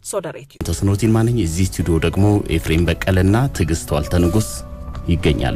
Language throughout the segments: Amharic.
ሶደሬት ተስኖቲን ማንኝ እዚህ ስቱዲዮ ደግሞ ኤፍሬም በቀለና ትዕግስት ዋልተ ንጉስ ይገኛሉ።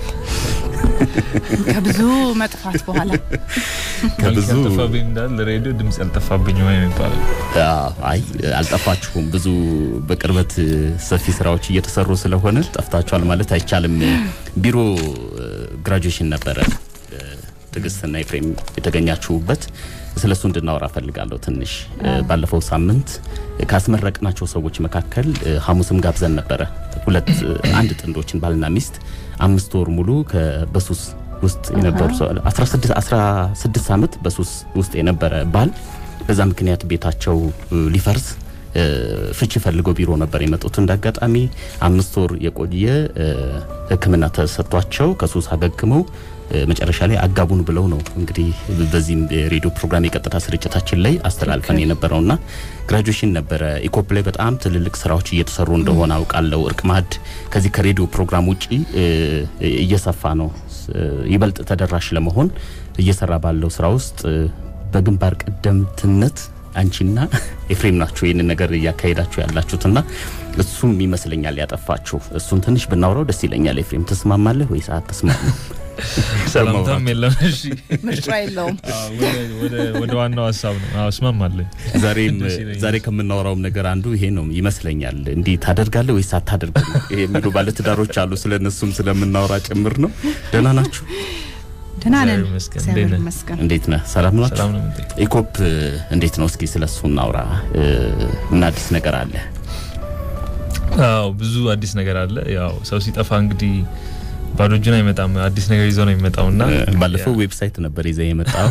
ከብዙ መጥፋት በኋላ ከብዙ ያልጠፋብኝ እንዳለ ሬዲዮ ድምጽ ያልጠፋብኝ ወይ የሚባለው አዎ፣ አይ አልጠፋችሁም። ብዙ በቅርበት ሰፊ ስራዎች እየተሰሩ ስለሆነ ጠፍታችኋል ማለት አይቻልም። ቢሮ ግራጁዌሽን ነበረ ትዕግስትና ኤፍሬም የተገኛችሁበት። ስለሱ እንድናወራ ፈልጋለሁ። ትንሽ ባለፈው ሳምንት ካስመረቅናቸው ሰዎች መካከል ሐሙስም ጋብዘን ነበረ ሁለት አንድ ጥንዶችን ባልና ሚስት አምስት ወር ሙሉ በሱስ ውስጥ የነበሩ 16 16 ዓመት በሱስ ውስጥ የነበረ ባል በዛ ምክንያት ቤታቸው ሊፈርስ ፍቺ ፈልገው ቢሮ ነበር የመጡት። እንዳጋጣሚ አምስት ወር የቆየ ሕክምና ተሰጥቷቸው ከሱስ አገግመው መጨረሻ ላይ አጋቡን ብለው ነው እንግዲህ በዚህም የሬዲዮ ፕሮግራም የቀጥታ ስርጭታችን ላይ አስተላልፈን የነበረውና ግራጁዌሽን ነበረ። ኢኮፕ ላይ በጣም ትልልቅ ስራዎች እየተሰሩ እንደሆነ አውቃለሁ። እርቅ ማዕድ ከዚህ ከሬዲዮ ፕሮግራም ውጪ እየሰፋ ነው። ይበልጥ ተደራሽ ለመሆን እየሰራ ባለው ስራ ውስጥ በግንባር ቀደምትነት አንቺና ኤፍሬም ናችሁ ይህንን ነገር እያካሄዳችሁ ያላችሁትና እሱም ይመስለኛል ያጠፋችሁ። እሱን ትንሽ ብናውራው ደስ ይለኛል። ኤፍሬም ትስማማለህ ወይስ አትስማማም? ሰላምታም የለም። እሺ ምርጫ የለውም። ወደ ዋናው ሀሳብ ነው። አዎ እስማማለሁ። ዛሬም ዛሬ ከምናወራውም ነገር አንዱ ይሄ ነው ይመስለኛል። እንዲህ ታደርጋለህ ወይስ አታደርግም የሚሉ ባለትዳሮች አሉ። ስለነሱም ስለምናወራ ጭምር ነው። ደህና ናችሁ? ደህና ነን፣ እግዚአብሔር ይመስገን። እግዚአብሔር እንዴት ነህ? ይመስገን። እንዴት ነህ? ሰላም ናችሁ? ሰላም ነው የምትጠይቀው? ኢኮፕ እንዴት ነው? እስኪ ስለሱ እናውራ። ምን አዲስ ነገር አለ? አዎ ብዙ አዲስ ነገር አለ። ያው ሰው ሲጠፋ እንግዲህ ባዶ እጁን አይመጣም። አዲስ ነገር ይዞ ነው የሚመጣው እና ባለፈው ዌብሳይት ነበር ይዘህ የመጣው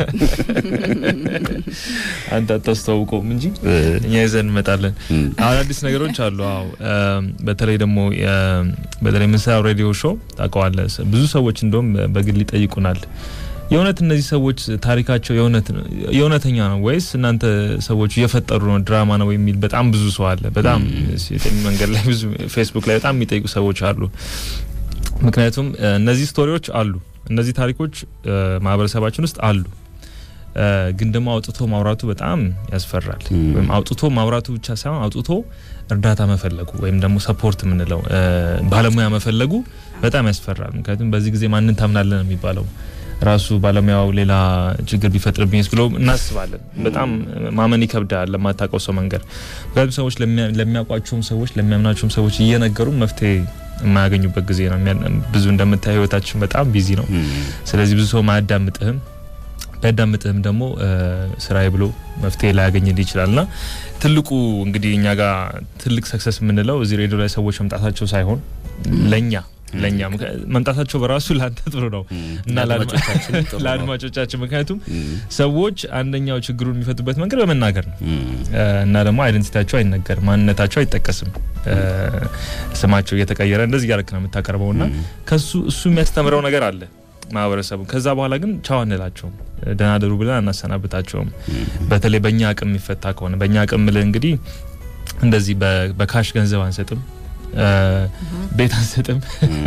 አንተ አታስተዋውቀውም እንጂ እኛ ይዘን እንመጣለን። አሁን አዲስ ነገሮች አሉ። አዎ እም፣ በተለይ ደግሞ የ- በተለይ የምንሰራው ሬዲዮ ሾው ታውቀዋለህ። ስ- ብዙ ሰዎች እንደውም በግል ይጠይቁናል የእውነት እነዚህ ሰዎች ታሪካቸው የእውነት ነው- የእውነተኛ ነው ወይስ እናንተ ሰዎች እየፈጠሩ ነው ድራማ ነው የሚል በጣም ብዙ ሰው አለ። በጣም ሴተኛ መንገድ ላይ ብዙ ፌስቡክ ላይ በጣም የሚጠይቁ ሰዎች አሉ። ምክንያቱም እ፣ እነዚህ ስቶሪዎች አሉ፣ እነዚህ ታሪኮች እ፣ ማህበረሰባችን ውስጥ አሉ። እ፣ ግን ደግሞ አውጥቶ ማውራቱ በጣም ያስፈራል። ም። ወይም አውጥቶ ማውራቱ ብቻ ሳይሆን አውጥቶ እርዳታ መፈለጉ ወይም ደግሞ ሰፖርት የምንለው እ፣ ባለሙያ መፈለጉ በጣም ያስፈራል። ምክንያቱም በዚህ ጊዜ ማንን ታምናለን ነው የሚባለው ራሱ ባለሙያው ሌላ ችግር ቢፈጥርብኝስ ብሎ እናስባለን። በጣም ማመን ይከብዳል ለማታውቀው ሰው መንገር። ምክንያቱም ሰዎች ለሚያ- ለሚያውቋቸውም ሰዎች ለሚያምናቸውም ሰዎች እየነገሩ መፍትሄ የማያገኙበት ጊዜ ነው። የሚያ- ብዙ እንደምታየው ህይወታችን በጣም ቢዚ ነው። ስለዚህ ብዙ ሰው ማያዳምጥህም ቢያዳምጥህም ደግሞ እ፣ ስራዬ ብሎ መፍትሄ ላያገኝልህ ይችላል እና ትልቁ እንግዲህ እኛ ጋር ትልቅ ሰክሰስ የምንለው እዚህ ሬዲዮ ላይ ሰዎች መምጣታቸው ሳይሆን ለእኛ ለእኛ ምክንያ- መምጣታቸው በራሱ ለአንተ ጥሩ ነው እና ለአድማ- ለአድማጮቻችን ጥሩ ነው። ለአድማጮቻችን ምክንያቱም ም፣ ሰዎች አንደኛው ችግሩን የሚፈቱበት መንገድ በመናገር ነው ም፣ እ፣ እና ደግሞ አይደንቲቲያቸው አይነገርም፣ ማንነታቸው አይጠቀስም። እ፣ ስማቸው እየተቀየረ እንደዚህ እያደረክ ነው የምታቀርበው እና ም፣ ከሱ እሱ የሚያስተምረው ነገር አለ ማህበረሰቡ። ከዛ በኋላ ግን ቻው አንላቸውም፣ ደህና ደሩ ብለን አናሰናብታቸውም። በተለይ በእኛ አቅም የሚፈታ ከሆነ በእኛ አቅም ምልህ እንግዲህ እንደዚህ በ- በካሽ ገንዘብ አንሰጥም፣ እ፣ ቤት አንሰጥም።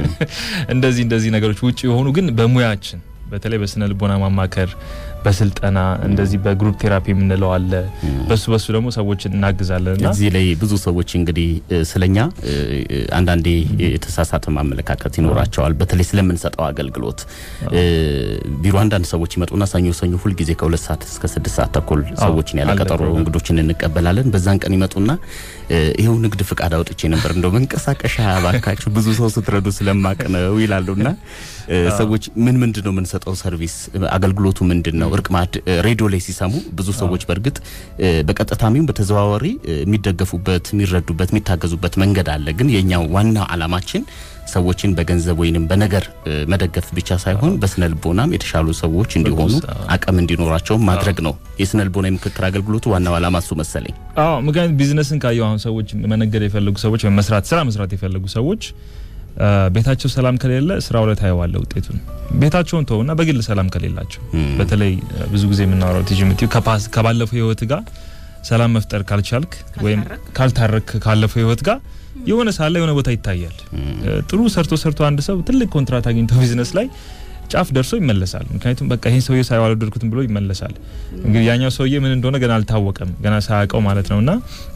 እንደዚህ እንደዚህ ነገሮች ውጭ የሆኑ ግን በሙያችን በተለይ በስነ ልቦና ማማከር፣ በስልጠና እንደዚህ በግሩፕ ቴራፒ የምንለው አለ። በሱ በሱ ደግሞ ሰዎችን እናግዛለን እና እዚህ ላይ ብዙ ሰዎች እንግዲህ እ፣ ስለኛ እ፣ እ፣ አንዳንዴ የተሳሳተ ማመለካከት ይኖራቸዋል። በተለይ ስለምንሰጠው አገልግሎት እ፣ ቢሮ አንዳንድ ሰዎች ይመጡና ሰኞ ሰኞ ሁልጊዜ ከሁለት ሰዓት እስከ ስድስት ሰዓት ተኩል ሰዎችን ያለ አለ ቀጠሮ ፕሮግራም። እንግዶችን እንቀበላለን። በዛን ቀን ይመጡና እ፣ ይኸው ንግድ ፍቃድ አውጥቼ ነበር እንደው መንቀሳቀሻ ባካችሁ ብዙ ሰው ስትረዱ ስለማቅ ነው ይላሉና እ፣ ሰዎች ምን ምንድን ነው የምንሰጠው ሰርቪስ አገልግሎቱ ምንድን ነው? እርቅ ማዕድ እ፣ ሬዲዮ ላይ ሲሰሙ ብዙ ሰዎች በእርግጥ እ፣ በቀጥታሚም በተዘዋዋሪ እ፣ የሚደገፉበት የሚረዱበት የሚታገዙበት መንገድ አለ። ግን የኛው ዋና አላማችን ሰዎችን በገንዘብ ወይንም በነገር እ፣ መደገፍ ብቻ ሳይሆን በስነ ልቦናም የተሻሉ ሰዎች እንዲሆኑ በጎ ስራ። አቅም እንዲኖራቸው ማድረግ ነው። የስነ ልቦና የምክክር አገልግሎቱ ዋናው አላማ እሱ መሰለኝ። አዎ ምክንያቱም ቢዝነስን ካየው አሁን ሰዎች መነገድ የፈለጉ ሰዎች ወይም መስራት ስራ መስራት የፈለጉ ሰዎች አ፣ ቤታቸው ሰላም ከሌለ ስራው ላይ ታየዋለህ ውጤቱን። ቤታቸውን ተውና በግል ሰላም ከሌላቸው ም፣ በተለይ አ፣ ብዙ ጊዜ የምናወራው ቲጂ የምትይው ከፓስ- ከባለፈው ህይወት ጋር ሰላም መፍጠር ካልቻልክ ወይም ካልታረክ ካለፈው ህይወት ጋር የሆነ ሳለ የሆነ ቦታ ይታያል። አ፣ ጥሩ ሰርቶ ሰርቶ አንድ ሰው ትልቅ ኮንትራት አግኝቶ ቢዝነስ ላይ ጫፍ ደርሶ ይመለሳል። ምክንያቱም በቃ ይህን ሰውዬ ሳይው አልወደድኩትም ብሎ ይመለሳል። እንግዲህ ያኛው ሰውዬ ምን እንደሆነ ገና አልታወቀም፣ ገና ሳያውቀው ማለት ነውና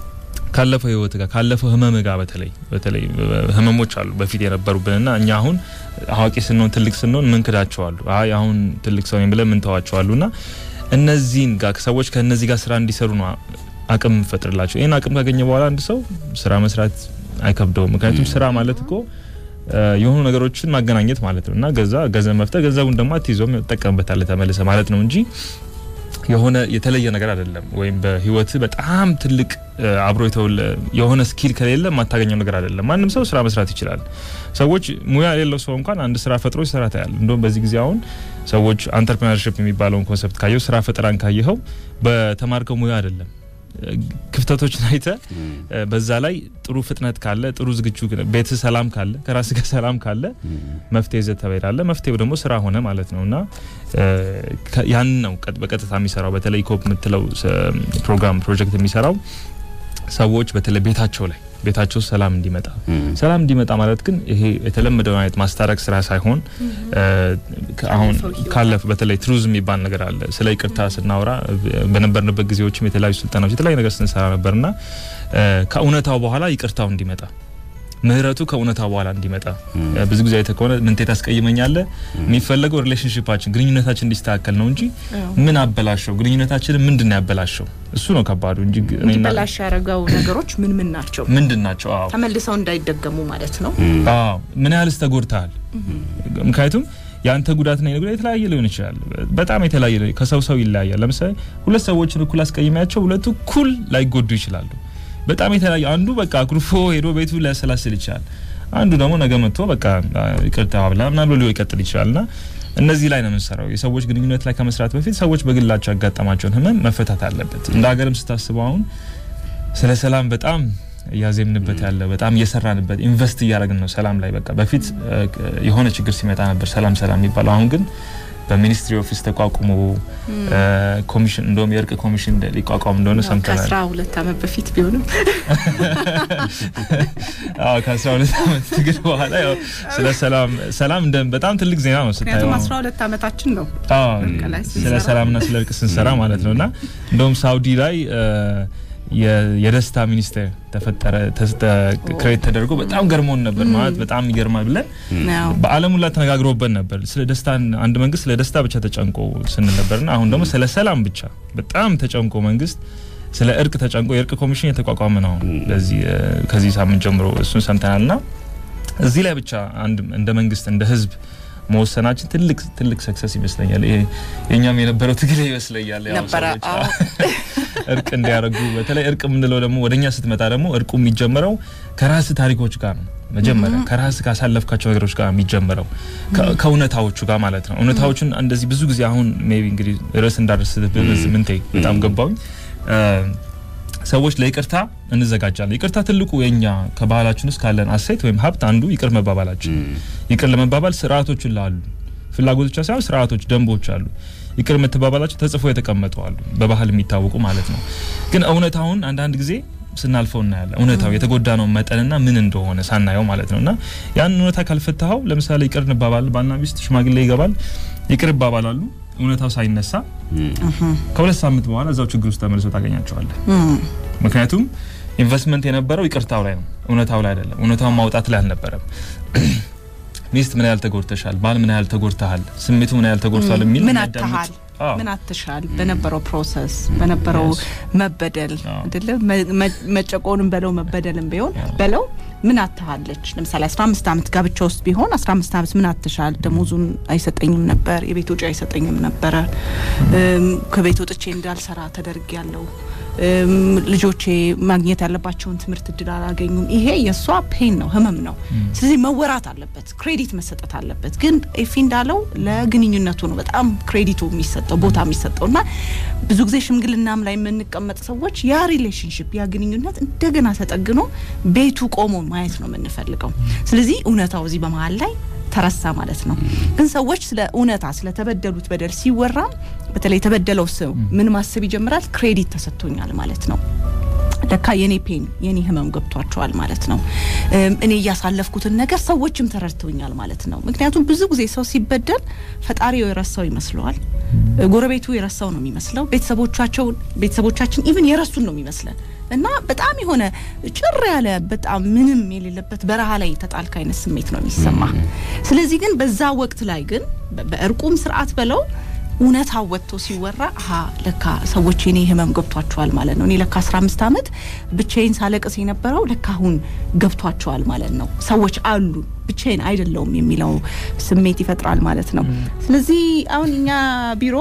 ካለፈው ህይወት ጋር ካለፈው ህመም ጋር በተለይ በተለይ ህመሞች አሉ በፊት የነበሩብንና እኛ አሁን አዋቂ ስንሆን ትልቅ ስንሆን ምን ክዳቸዋሉ አይ አሁን ትልቅ ሰው ነኝ ብለን ምን ተዋቸዋሉና እነዚህን ጋር ሰዎች ከእነዚህ ጋር ስራ እንዲሰሩ ነው አቅም እንፈጥርላቸው። ይህን አቅም ካገኘ በኋላ አንድ ሰው ስራ መስራት አይከብደውም። ምክንያቱም ስራ ማለት እኮ የሆኑ ነገሮችን ማገናኘት ማለት ነው እና ገዛ ገንዘብ መፍጠር ገንዘቡን ደግሞ አትይዞም ትጠቀምበታለህ ተመልሰ ማለት ነው እንጂ የሆነ የተለየ ነገር አይደለም። ወይም በህይወት በጣም ትልቅ አብሮ የተወለ የሆነ ስኪል ከሌለ የማታገኘው ነገር አይደለም። ማንም ሰው ስራ መስራት ይችላል። ሰዎች ሙያ የሌለው ሰው እንኳን አንድ ስራ ፈጥሮ ይሰራ ታያል። እንደውም በዚህ ጊዜ አሁን ሰዎች አንተርፕሪነርሽፕ የሚባለውን ኮንሰፕት ካየው ስራ ፈጠራን ካየኸው በተማርከው ሙያ አይደለም ክፍተቶችን አይተ በዛ ላይ ጥሩ ፍጥነት ካለ ጥሩ ዝግጁ ቤት ሰላም ካለ ከራስ ጋር ሰላም ካለ መፍትሄ ይዘህ ትሄዳለህ። መፍትሄው ደግሞ ስራ ሆነ ማለት ነው እና ያን ነው በቀጥታ የሚሰራው። በተለይ ኮፕ የምትለው ፕሮግራም ፕሮጀክት የሚሰራው ሰዎች በተለይ ቤታቸው ላይ ቤታቸው ሰላም እንዲመጣ ሰላም እንዲመጣ ማለት ግን ይሄ የተለመደው አይነት ማስታረቅ ስራ ሳይሆን አሁን ካለፈ በተለይ ትሩዝ የሚባል ነገር አለ። ስለ ይቅርታ ስናወራ በነበርንበት ጊዜዎችም የተለያዩ ስልጠናዎች የተለያዩ ነገር ስንሰራ ነበርና ከእውነታው በኋላ ይቅርታው እንዲመጣ ምህረቱ ከእውነታው በኋላ እንዲመጣ ብዙ ጊዜ አይተህ ከሆነ ምንቴ ታስቀይመኛለህ የሚፈለገው ሪሌሽንሽፓችን ግንኙነታችን እንዲስተካከል ነው እንጂ ምን አበላሸው ግንኙነታችንን ምንድን ነው ያበላሸው እሱ ነው ከባዱ እንጂ እንዲበላሽ ያደረገው ነገሮች ምን ምን ናቸው ምንድን ናቸው አዎ ተመልሰው እንዳይደገሙ ማለት ነው አዎ ምን ያህልስ ተጎድተሃል ምክንያቱም የአንተ ጉዳትና የኔ ጉዳት የተለያየ ሊሆን ይችላል። በጣም የተለያየ ከሰው ሰው ይለያያል። ለምሳሌ ሁለት ሰዎችን እኩል አስቀይሚያቸው ሁለቱ እኩል ላይጎዱ ይችላሉ። በጣም የተለያየ አንዱ በቃ አኩርፎ ሄዶ ቤቱ ሊያሰላስል ይችላል። አንዱ ደግሞ ነገ መጥቶ በቃ ይቅርታ ብላ ምናምን ብሎ ሊቀጥል ይችላል እና እነዚህ ላይ ነው የምንሰራው። የሰዎች ግንኙነት ላይ ከመስራት በፊት ሰዎች በግላቸው ያጋጠማቸውን ህመም መፈታት አለበት። እንደ ሀገርም ስታስበው አሁን ስለ ሰላም በጣም እያዜምንበት ያለ በጣም እየሰራንበት ኢንቨስት እያደረግን ነው ሰላም ላይ በቃ በፊት የሆነ ችግር ሲመጣ ነበር ሰላም ሰላም የሚባለው አሁን ግን በሚኒስትሪ ኦፊስ ተቋቁሞ ኮሚሽን እንደውም የእርቅ ኮሚሽን ሊቋቋም እንደሆነ ሰምተናል። ከአስራ ሁለት ዓመት በፊት ቢሆንም አዎ ከአስራ ሁለት ዓመት ትግል በኋላ ያው ስለ ሰላም ሰላም እንደ በጣም ትልቅ ዜና ነው ስታየው። ምክንያቱም አስራ ሁለት ዓመታችን ነው አዎ ስለ ሰላምና ስለ እርቅ ስንሰራ ማለት ነው እና እንደውም ሳውዲ ላይ የደስታ ሚኒስቴር ተፈጠረ ክሬት ተደርጎ በጣም ገርሞን ነበር። ማለት በጣም ይገርማል ብለን በዓለም ሁላ ተነጋግሮበት ነበር። ስለ ደስታ አንድ መንግስት ስለ ደስታ ብቻ ተጨንቆ ስንል ነበርና አሁን ደግሞ ስለ ሰላም ብቻ በጣም ተጨንቆ መንግስት ስለ እርቅ ተጨንቆ የእርቅ ኮሚሽን የተቋቋመ ነው። ለዚህ ከዚህ ሳምንት ጀምሮ እሱን ሰምተናልና እዚህ ላይ ብቻ አንድ እንደ መንግስት እንደ ህዝብ መወሰናችን ትልቅ ትልቅ ሰክሰስ ይመስለኛል። ይሄ የኛም የነበረው ትግል ይመስለኛል። ያው ነበረ ሰዎች እርቅ እንዲያደርጉ በተለይ እርቅ የምንለው ደግሞ ወደኛ ስትመጣ ደግሞ እርቁ የሚጀምረው ከራስ ታሪኮች ጋር ነው። መጀመሪያ ከራስ ካሳለፍካቸው ነገሮች ጋር የሚጀምረው ከእውነታዎቹ ጋር ማለት ነው። እውነታዎቹን እንደዚህ ብዙ ጊዜ አሁን ሜቢ እንግዲህ ርዕስ እንዳደርስ ምንቴ በጣም ገባውኝ ሰዎች ለይቅርታ እንዘጋጃለን። ይቅርታ ትልቁ የኛ ከባህላችን ውስጥ ካለን አሴት ወይም ሀብት አንዱ ይቅር መባባላችን። ይቅር ለመባባል ስርዓቶች ላሉ ፍላጎቶች ሳይሆን ስርዓቶች፣ ደንቦች አሉ። ይቅር የምትባባላቸው ተጽፎ የተቀመጡ አሉ፣ በባህል የሚታወቁ ማለት ነው። ግን እውነታውን አንዳንድ ጊዜ ስናልፈው እናያለን። እውነታው የተጎዳ ነው መጠንና ምን እንደሆነ ሳናየው ማለት ነው። እና ያን እውነታ ካልፈታኸው ለምሳሌ ይቅር እንባባል፣ ባልና ሚስት ሽማግሌ ይገባል፣ ይቅር ይባባላሉ እውነታው ሳይነሳ ከሁለት ሳምንት በኋላ እዛው ችግር ውስጥ ተመልሶ ታገኛቸዋለህ። ምክንያቱም ኢንቨስትመንት የነበረው ይቅርታው ላይ ነው፣ እውነታው ላይ አይደለም። እውነታውን ማውጣት ላይ አልነበረም። ሚስት ምን ያህል ተጎድተሻል፣ ባል ምን ያህል ተጎድተሃል፣ ስሜቱ ምን ያህል ተጎድቷል የሚል ምን የሚያዳምጥ- አትሃል አዎ። ምን አትሻል በነበረው ፕሮሰስ በነበረው Yes. መበደል አዎ። አይደለ መ- መ- መጨቆንም በለው መበደልም ቢሆን አዎ። በለው ምን አትሃለች ለምሳሌ 15 ዓመት ጋብቻ ውስጥ ቢሆን 15 ዓመት ምን አትሻል ደሞዙን አይሰጠኝም ነበር የቤት ወጪ አይሰጠኝም ነበረ እም፣ ከቤት ወጥቼ እንዳልሰራ ተደርግ ያለው ልጆቼ ማግኘት ያለባቸውን ትምህርት እድል አላገኙም ይሄ የእሷ ፔን ነው ህመም ነው ስለዚህ መወራት አለበት ክሬዲት መሰጠት አለበት ግን ኤፊ እንዳለው ለግንኙነቱ ነው በጣም ክሬዲቱ የሚሰጠው ቦታ የሚሰጠው እና ብዙ ጊዜ ሽምግልናም ላይ የምንቀመጥ ሰዎች ያ ሪሌሽንሽፕ ያ ግንኙነት እንደገና ተጠግኖ ቤቱ ቆሞ ማየት ነው የምንፈልገው ስለዚህ እውነታው እዚህ በመሀል ላይ ተረሳ ማለት ነው ግን ሰዎች ስለ እውነታ ስለተበደሉት በደል ሲወራ በተለይ የተበደለው ሰው ምን ማሰብ ይጀምራል ክሬዲት ተሰጥቶኛል ማለት ነው ለካ የኔ ፔን የኔ ህመም ገብቷቸዋል ማለት ነው እም፣ እኔ እያሳለፍኩትን ነገር ሰዎችም ተረድተውኛል ማለት ነው ምክንያቱም ብዙ ጊዜ ሰው ሲበደል ፈጣሪው የረሳው ይመስለዋል ጎረቤቱ የረሳው ነው የሚመስለው። ቤተሰቦቻቸው ቤተሰቦቻችን ኢቭን የረሱን ነው የሚመስለን እና በጣም የሆነ ጭር ያለ በጣም ምንም የሌለበት በረሃ ላይ ተጣልክ አይነት ስሜት ነው የሚሰማ። ስለዚህ ግን በዛ ወቅት ላይ ግን በእርቁም ስርዓት በለው እውነታው ወጥቶ ሲወራ አሀ ለካ ሰዎች የኔ ህመም ገብቷቸዋል ማለት ነው። እኔ ለካ 15 ዓመት ብቻዬን ሳለቅስ የነበረው ለካ አሁን ገብቷቸዋል ማለት ነው። ሰዎች አሉ ብቻዬን አይደለውም የሚለው ስሜት ይፈጥራል ማለት ነው። ስለዚህ አሁን እኛ ቢሮ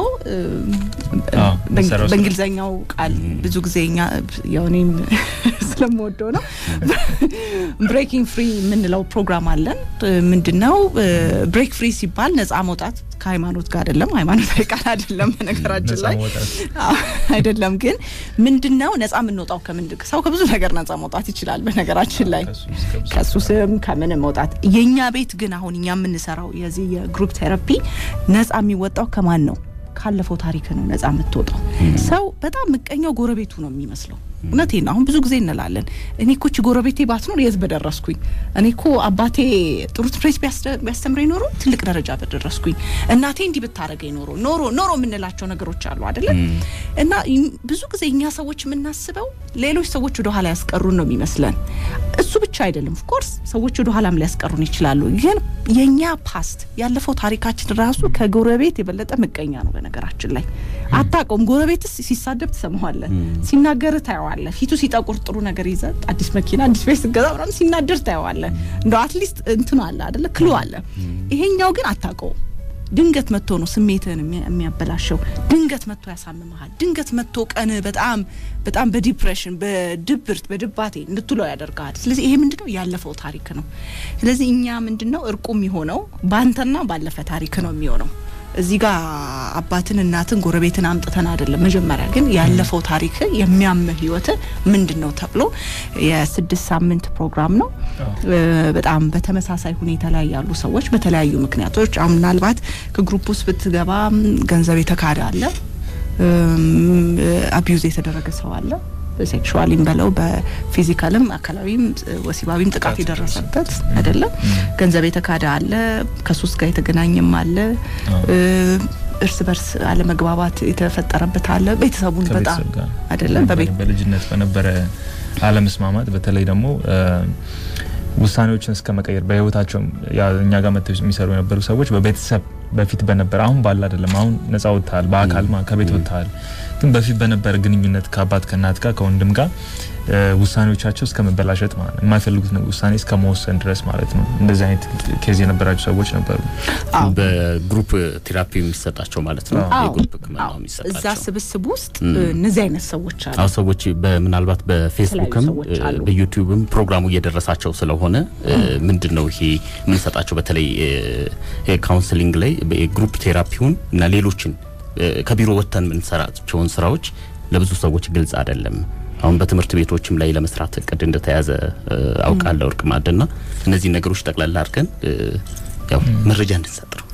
በእንግሊዘኛው ቃል ብዙ ጊዜ እኛ ያው እኔም ስለምወደው ነው ብሬኪንግ ፍሪ የምንለው ፕሮግራም አለን። ምንድነው ብሬክ ፍሪ ሲባል ነጻ መውጣት ከሃይማኖት ጋር አይደለም፣ ሃይማኖታዊ ቃል አይደለም። በነገራችን ላይ አይደለም። ግን ምንድነው ነጻ የምንወጣው ከምንድ ሰው ከብዙ ነገር ነጻ መውጣት ይችላል። በነገራችን ላይ ከሱስም ከምንም መውጣት የኛ ቤት ግን አሁን እኛ የምንሰራው የዚህ የግሩፕ ቴራፒ ነጻ የሚወጣው ከማን ነው? ካለፈው ታሪክ ነው ነጻ የምትወጣው። ሰው በጣም ምቀኛው ጎረቤቱ ነው የሚመስለው። እውነቴን ነው። አሁን ብዙ ጊዜ እንላለን እኔ እኮ እቺ ጎረቤቴ ባትኖር የት በደረስኩኝ፣ እኔ እኮ አባቴ ጥሩ ትምህርት ቢያስተምረኝ ኖሮ ትልቅ ደረጃ በደረስኩኝ፣ እናቴ እንዲህ ብታረገኝ ኖሮ ኖሮ ኖሮ የምንላቸው ነገሮች አሉ አይደለም። እና ብዙ ጊዜ እኛ ሰዎች የምናስበው ሌሎች ሰዎች ወደ ኋላ ያስቀሩን ነው የሚመስለን። እሱ ብቻ አይደለም። ኦፍኮርስ ሰዎች ወደ ኋላም ሊያስቀሩን ይችላሉ። ግን የኛ ፓስት ያለፈው ታሪካችን ራሱ ከጎረቤት የበለጠ ምቀኛ ነው። በነገራችን ላይ አታውቀውም። ጎረቤትስ ሲሳደብ ትሰማዋለህ፣ ሲናገር ታየዋለህ። ፊቱ ሲጠቁር ጥሩ ነገር ይዘ አዲስ መኪና አዲስ ቤት ስገዛ ምናምን ሲናደር ታየዋለህ። እንደው አትሊስት እንትኑ አለ አይደለ ክሉ አለ። ይሄኛው ግን አታውቀውም። ድንገት መጥቶ ነው ስሜትህን የሚያበላሸው። ድንገት መጥቶ ያሳምመሃል። ድንገት መጥቶ ቀን በጣም በጣም በዲፕሬሽን በድብርት በድባቴ እንድትለው ያደርጋል። ስለዚህ ይሄ ምንድነው ያለፈው ታሪክ ነው። ስለዚህ እኛ ምንድነው እርቁ የሚሆነው ባንተና ባለፈ ታሪክ ነው የሚሆነው። እዚህ ጋር አባትን እናትን ጎረቤትን አምጥተን አይደለም። መጀመሪያ ግን ያለፈው ታሪክ የሚያምህ ህይወት ምንድን ነው ተብሎ የስድስት ሳምንት ፕሮግራም ነው። በጣም በተመሳሳይ ሁኔታ ላይ ያሉ ሰዎች በተለያዩ ምክንያቶች አሁን ምናልባት ከግሩፕ ውስጥ ብትገባ ገንዘብ የተካደ አለ፣ አቢዩዝ የተደረገ ሰው አለ በሴክሹዋሊም በለው በፊዚካልም አካላዊም ወሲባዊም ጥቃት የደረሰበት አይደለም። ገንዘብ የተካደ አለ፣ ከሱስ ጋር የተገናኘም አለ፣ እርስ በርስ አለመግባባት የተፈጠረበት አለ። ቤተሰቡን በጣም አይደለም በልጅነት በነበረ አለመስማማት በተለይ ደግሞ ውሳኔዎችን እስከ መቀየር በህይወታቸው እኛ ጋር መጥተው የሚሰሩ የነበሩ ሰዎች በቤተሰብ በፊት በነበረ አሁን ባለ አይደለም። አሁን ነጻ ወጥተሃል፣ በአካል ከቤት ወጥተሃል። ግን በፊት በነበረ ግንኙነት ከአባት ከእናት ጋር ከወንድም ጋር ውሳኔዎቻቸው እስከ መበላሸት ማለት ነው፣ የማይፈልጉት ውሳኔ እስከ መወሰን ድረስ ማለት ነው። እንደዚህ አይነት ኬዝ የነበራቸው ሰዎች ነበሩ። በግሩፕ ቴራፒ የሚሰጣቸው ማለት ነው። የግሩፕ ሕክምና የሚሰጣቸው እዛ ስብስብ ውስጥ እነዚህ አይነት ሰዎች አሉ። አሁ ሰዎች ምናልባት በፌስቡክም በዩቲዩብም ፕሮግራሙ እየደረሳቸው ስለሆነ ምንድን ነው ይሄ የምንሰጣቸው በተለይ ካውንስሊንግ ላይ የግሩፕ ቴራፒውን እና ሌሎችን ከቢሮ ወጥተን የምንሰራቸውን ስራዎች ለብዙ ሰዎች ግልጽ አይደለም። አሁን በትምህርት ቤቶችም ላይ ለመስራት እቅድ እንደተያዘ አውቃለሁ። እርቅ ማዕድና እነዚህ ነገሮች ጠቅላላ አድርገን ያው መረጃ እንድንሰጥ ነው።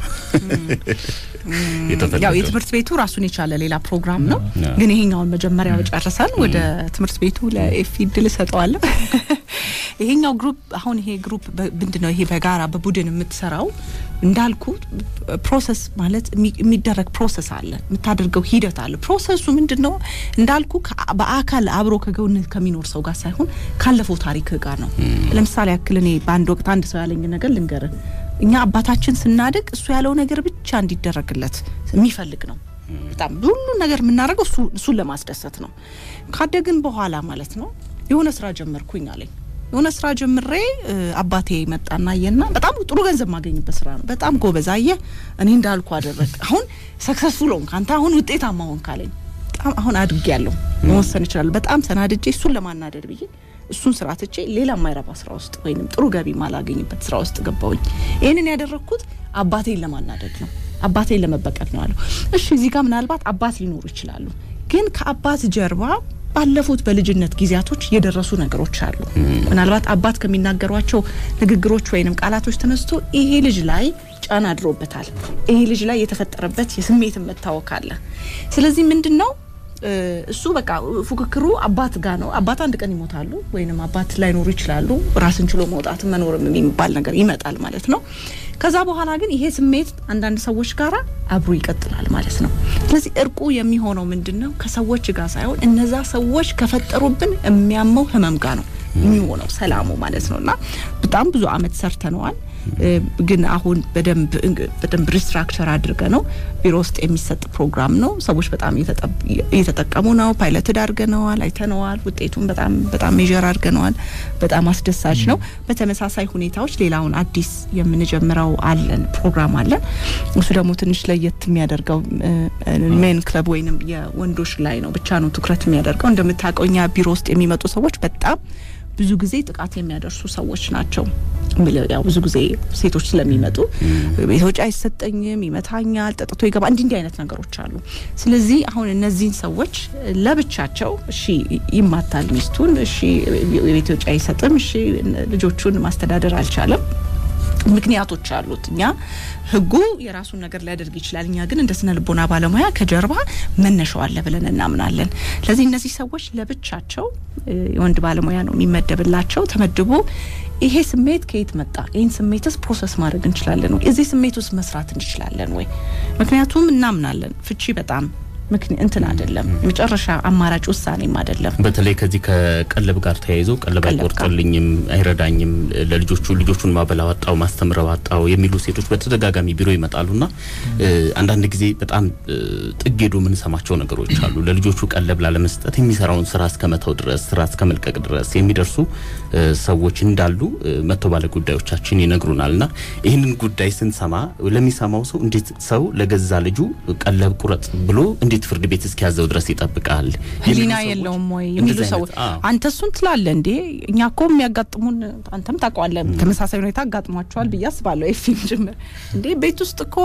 ያው የትምህርት ቤቱ ራሱን የቻለ ሌላ ፕሮግራም ነው። ግን ይሄኛውን መጀመሪያው ጨርሰን ወደ ትምህርት ቤቱ ለኤፊ እድል እሰጠዋለሁ። ይሄኛው ግሩፕ አሁን ይሄ ግሩፕ ምንድን ነው? ይሄ በጋራ በቡድን የምትሰራው እንዳልኩ ፕሮሰስ ማለት የሚደረግ ፕሮሰስ አለ፣ የምታደርገው ሂደት አለ። ፕሮሰሱ ምንድን ነው እንዳልኩ በአካል አብሮ ከጎንህ ከሚኖር ሰው ጋር ሳይሆን ካለፈው ታሪክ ጋር ነው። ለምሳሌ ያክል እኔ በአንድ ወቅት አንድ ሰው ያለኝ ነገር ልንገርህ። እኛ አባታችን ስናድግ እሱ ያለው ነገር ብቻ እንዲደረግለት የሚፈልግ ነው። በጣም ሁሉ ነገር የምናደርገው እሱን ለማስደሰት ነው። ካደግን በኋላ ማለት ነው የሆነ ስራ ጀመርኩኝ አለኝ የሆነ ስራ ጀምሬ አባቴ መጣና አየና በጣም ጥሩ ገንዘብ ማገኝበት ስራ ነው። በጣም ጎበዝ አየ እኔ እንዳልኩ አደረግ። አሁን ሰክሰስፉል ሆንክ አንተ አሁን ውጤታማ ሆንክ አለኝ። በጣም አሁን አድግ ያለሁ መወሰን ይችላል። በጣም ተናድጄ እሱን ለማናደድ ብዬ እሱን ስራ ትቼ ሌላ የማይረባ ስራ ውስጥ ወይንም ጥሩ ገቢ ማላገኝበት ስራ ውስጥ ገባውኝ። ይህንን ያደረግኩት አባቴን ለማናደድ ነው፣ አባቴን ለመበቀል ነው አለው። እሺ እዚህ ጋር ምናልባት አባት ሊኖሩ ይችላሉ፣ ግን ከአባት ጀርባ ባለፉት በልጅነት ጊዜያቶች የደረሱ ነገሮች አሉ። ምናልባት አባት ከሚናገሯቸው ንግግሮች ወይንም ቃላቶች ተነስቶ ይሄ ልጅ ላይ ጫና አድሮበታል። ይሄ ልጅ ላይ የተፈጠረበት የስሜትን መታወክ አለ። ስለዚህ ምንድን ነው እ፣ እሱ በቃ ፉክክሩ አባት ጋር ነው። አባት አንድ ቀን ይሞታሉ ወይንም አባት ላይኖሩ ይችላሉ። ራስን ችሎ መውጣት መኖርም የሚባል ነገር ይመጣል ማለት ነው። ከዛ በኋላ ግን ይሄ ስሜት አንዳንድ ሰዎች ጋራ አብሮ ይቀጥላል ማለት ነው። ስለዚህ እርቁ የሚሆነው ምንድን ነው? ከሰዎች ጋር ሳይሆን እነዛ ሰዎች ከፈጠሩብን የሚያመው ህመም ጋር ነው የሚሆነው ሰላሙ ማለት ነው። እና በጣም ብዙ አመት ሰርተነዋል። እ፣ ግን አሁን በደንብ በደንብ ሪስትራክቸር አድርገ ነው ቢሮ ውስጥ የሚሰጥ ፕሮግራም ነው። ሰዎች በጣም እየተጠብ- እየተጠቀሙ ነው። ፓይለትድ አድርገነዋል፣ አይተነዋል። ውጤቱን በጣም በጣም ሜዥር አድርገነዋል። በጣም አስደሳች ነው። በተመሳሳይ ሁኔታዎች ሌላውን አዲስ የምንጀምረው አለን ፕሮግራም አለን። እሱ ደግሞ ትንሽ ለየት የሚያደርገው ሜን ክለብ ወይንም የወንዶች ላይ ነው ብቻ ነው ትኩረት የሚያደርገው። እንደምታውቀው እኛ ቢሮ ውስጥ የሚመጡ ሰዎች በጣም ብዙ ጊዜ ጥቃት የሚያደርሱ ሰዎች ናቸው። እምልህ ያው ብዙ ጊዜ ሴቶች ስለሚመጡ ቤት ወጪ አይሰጠኝም፣ ይመታኛል፣ ጠጥቶ ይገባ እንዲህ እንዲህ አይነት ነገሮች አሉ። ስለዚህ አሁን እነዚህን ሰዎች ለብቻቸው እሺ ይማታል ሚስቱን፣ እሺ የቤት ወጪ አይሰጥም፣ እሺ ልጆቹን ማስተዳደር አልቻለም። ምክንያቶች አሉት። እኛ ህጉ የራሱን ነገር ሊያደርግ ይችላል። እኛ ግን እንደ ስነ ልቦና ባለሙያ ከጀርባ መነሻው አለ ብለን እናምናለን። ስለዚህ እነዚህ ሰዎች ለብቻቸው እ፣ የወንድ ባለሙያ ነው የሚመደብላቸው ተመድቦ ይሄ ስሜት ከየት መጣ? ይህን ስሜትስ ፕሮሰስ ማድረግ እንችላለን ወይ? እዚህ ስሜት ውስጥ መስራት እንችላለን ወይ? ምክንያቱም እናምናለን ፍቺ በጣም ምክንያት እንትን አይደለም፣ የመጨረሻ አማራጭ ውሳኔም አይደለም። በተለይ ከዚህ ከቀለብ ጋር ተያይዞ ቀለብ ቀለብ ጋር። አይቆርጥልኝም፣ አይረዳኝም፣ ለልጆቹ ልጆቹን ማበላ ዋጣው ማስተምረ ዋጣው የሚሉ ሴቶች በተደጋጋሚ ቢሮ ይመጣሉና እ፣ አንዳንድ ጊዜ በጣም እ፣ ጥግ ሄዶ የምንሰማቸው ነገሮች አሉ። ለልጆቹ ቀለብ ላለመስጠት የሚሰራውን ስራ እስከ መተው ድረስ ስራ እስከ መልቀቅ ድረስ የሚደርሱ እ፣ ሰዎች እንዳሉ እ፣ መቶ ባለ ጉዳዮቻችን ይነግሩናልና ይህንን ጉዳይ ስንሰማ ለሚሰማው ሰው እንዴት ሰው ለገዛ ልጁ ቀለብ ቁረጥ ብሎ እንዴት ፍርድ ቤት እስኪያዘው ድረስ ይጠብቃል? የሚሉ ህሊና ሰዎች- የለውም ወይ የሚሉ እንደዚህ አይነት- ሰዎች አዎ። አንተ እሱን ትላለህ እንዴ? እኛ እኮ የሚያጋጥሙን አንተም ታውቀዋለህ፣ ተመሳሳይ ሁኔታ አጋጥሟቸዋል ብዬ አስባለሁ። ኤፊም ጭምር እንዴ ቤት ውስጥ እኮ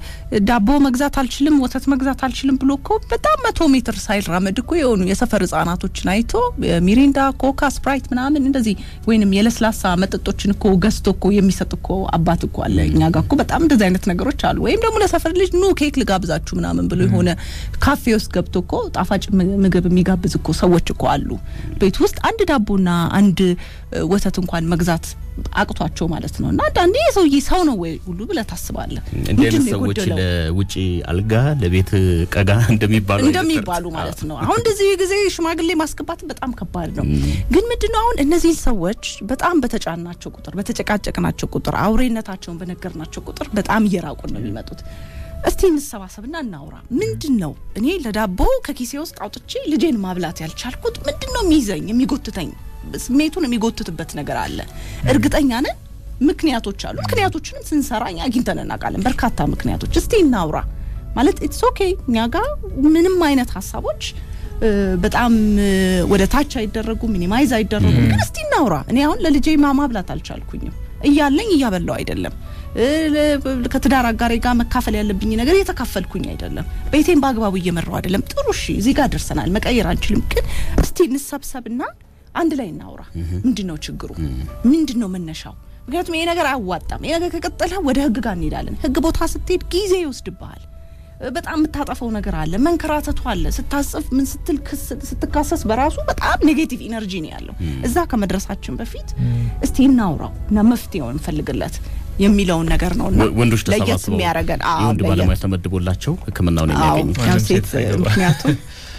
ዳቦ መግዛት አልችልም፣ ወተት መግዛት አልችልም ብሎ እኮ በጣም መቶ ሜትር ሳይራመድ እኮ የሆኑ የሰፈር ህጻናቶችን አይቶ ሚሪንዳ፣ ኮካ፣ ስፕራይት ምናምን እንደዚህ ወይንም የለስላሳ መጠጦችን እኮ ገዝቶ እኮ የሚሰጥ እኮ አባት እኮ አለ። እኛ ጋር እኮ በጣም እንደዚህ አይነት ነገሮች አሉ። ወይም ደግሞ ለሰፈር ልጅ ኑ ኬክ ልጋብዛችሁ ምናምን ብሎ የሆነ ካፌ ውስጥ ገብቶ እኮ ጣፋጭ ም- ምግብ የሚጋብዝ እኮ ሰዎች እኮ አሉ። ቤት ውስጥ አንድ ዳቦና አንድ እ፣ ወተት እንኳን መግዛት አቅቷቸው ማለት ነው። እና አንዳንዴ የሰውዬ ሰው ነው ወይ ሁሉ ብለህ ታስባለህ። እንዲህ አይነት ምንድን ነው ሰዎች የጎደለው? ለውጪ አልጋ ለቤት ቀጋ እንደሚባሉ አይነት እንደሚባሉ ተረት- ማለት ነው። አሁን እንደዚህ ጊዜ ሽማግሌ ማስገባት በጣም ከባድ ነው። ግን ምንድነው አሁን እነዚህን ሰዎች በጣም በተጫናቸው ቁጥር፣ በተጨቃጨቅናቸው ቁጥር፣ አውሬነታቸውን በነገርናቸው ቁጥር በጣም እየራቁን ነው የሚመጡት። እስቲ እንሰባሰብና እናውራ። ምንድን ነው እኔ ለዳቦ ከኪሴ ውስጥ አውጥቼ ልጄን ማብላት ያልቻልኩት? ምንድን ነው የሚይዘኝ የሚጎትተኝ? ስሜቱን የሚጎትትበት ነገር አለ። እርግጠኛ ነን ምክንያቶች አሉ። ምክንያቶችንም ስንሰራ እኛ አግኝተን እናውቃለን። በርካታ ምክንያቶች። እስቲ እናውራ ማለት ኢትስ ኦኬ እኛ ጋር ምንም አይነት ሀሳቦች እ፣ በጣም እ፣ ወደ ታች አይደረጉም፣ ሚኒማይዝ አይደረጉም። ግን እስቲ እናውራ። እኔ አሁን ለልጄ ማ ማብላት አልቻልኩኝም እያለኝ እያበላው አይደለም እ፣ ለ- ከትዳር አጋሬ ጋር መካፈል ያለብኝ ነገር እየተካፈልኩኝ አይደለም። ቤቴን በአግባቡ እየመራው አይደለም። ጥሩ እሺ፣ እዚህ ጋር ደርሰናል፣ መቀየር አንችልም። ግን እስቲ እንሰብሰብና አንድ ላይ እናውራ። ምንድን ነው ችግሩ? ምንድን ነው መነሻው? ምክንያቱም ይሄ ነገር አያዋጣም። ይሄ ነገር ከቀጠለ ወደ ህግ ጋር እንሄዳለን። ህግ ቦታ ስትሄድ ጊዜ ይወስድብሃል። በጣም የምታጠፈው ነገር አለ፣ መንከራተቱ አለ። ስታጽፍ ምን ስትል ክስ- ስትካሰስ በራሱ በጣም ኔጌቲቭ ኢነርጂ ነው ያለው። እዛ ከመድረሳችን በፊት እስቲ እናውራው እና መፍትሄው እንፈልግለት የሚለውን ነገር ነው እና ወ- ወንዶች ለየት ተሰባስበው የሚያደርገን አዎ፣ የወንድ ለየት- ባለሙያ ተመድቦላቸው ሕክምናውን አዎ፣ የሚያገኙ ያው ማንም ሴት ሴት ሳይገባ። ምክንያቱም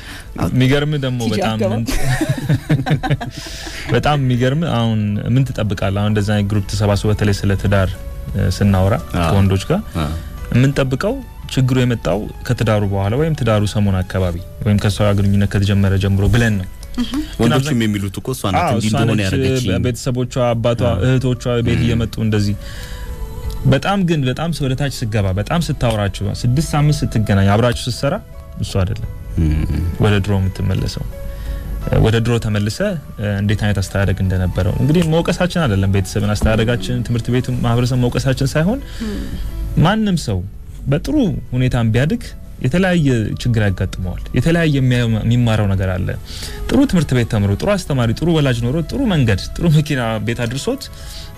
የሚገርም ደግሞ ቲጂ በጣም አትገባም? በጣም የሚገርም አሁን ምን ትጠብቃለህ? አሁን እንደዛ አይነት ግሩፕ ተሰባስቦ በተለይ ስለ ትዳር እ፣ ስናወራ አዎ። ከወንዶች ጋር አ፣ የምንጠብቀው ችግሩ የመጣው ከትዳሩ በኋላ ወይም ትዳሩ ሰሞን አካባቢ ወይም ከሷ ጋር ግንኙነት ከተጀመረ ጀምሮ ብለን ነው። ወንዶችም የሚሉት እኮ እሷ ናት አዎ፣ እንዲህ እሷ እንደሆነ ነች፣ ያደረገችኝ ቤተሰቦቿ፣ አባቷ፣ አዎ። እህቶቿ ቤት እየመጡ እንደዚህ በጣም ግን በጣም ወደ ታች ስገባ በጣም ስታወራችሁ ስድስት ሳምንት ስትገናኝ አብራችሁ ስትሰራ እሱ አይደለም እም፣ ወደ ድሮ የምትመለሰው ወደ ድሮ ተመልሰ እንዴት አይነት አስተዳደግ እንደነበረው እንግዲህ መውቀሳችን አይደለም ቤተሰብን አስተዳደጋችን ትምህርት ቤቱ ማህበረሰብ መውቀሳችን ሳይሆን ማንም ሰው በጥሩ ሁኔታም ቢያድግ የተለያየ ችግር ያጋጥመዋል የተለያየ የሚያየው- የሚማረው ነገር አለ ጥሩ ትምህርት ቤት ተምሮ ጥሩ አስተማሪ ጥሩ ወላጅ ኖሮ ጥሩ መንገድ ጥሩ መኪና ቤት አድርሶት